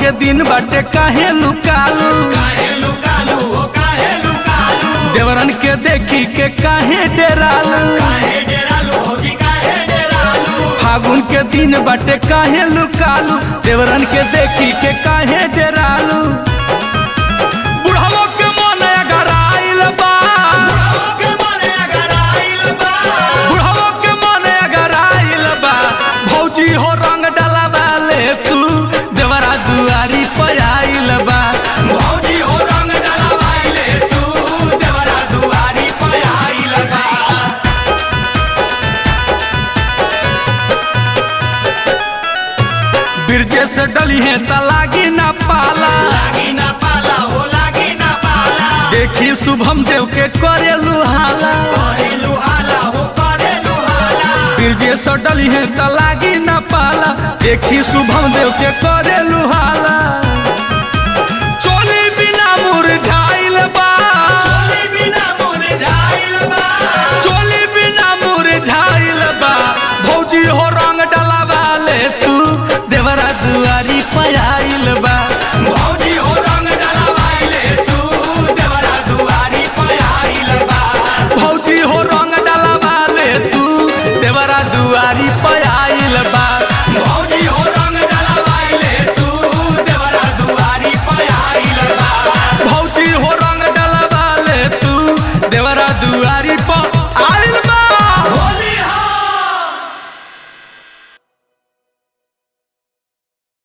के दिन बाटे काहे लुकालू काहे लुकालू हो काहे लुकालू देवरन के देखी के काहे डेरालू काहे डेरालू भौजी काहे डेरालू फागुन के दिन बाटे काहे लुकालू देवरन के देखी के काहे डेरालू बुढ़ावा के मन अगर आइल बा के मने अगर आइल बा बुढ़ावा के मन अगर आइल बा भौजी हो रंग डलावा ले तू देवरा दुआरी पर आइल बा भौजी हो रंग डलवाइले तू देवरा दुआरी पे आइल बा बिरजे से डली है त लागी ना पाला लागी ना पाला हो लागी ना पाला देखी शुभम देव के करेलू हाला करेलू हाला हो करेलू हाला बिरजे से डली है त लागी ना पाला देखी शुभम देव के करेलू हाला चोली बिना मुरझाइल बा चोली बिना मोरे जाइल बा चोली बिना मुरझाइल बा भौजी हो रंग डलावा ले तू देवरा दुआरी पर आइल बा भौजी हो रंग डलवाइले तू देवरा दुआरी पे आइल बा भौजी हो रंग डलावा ले तू देवरा दुआरी पर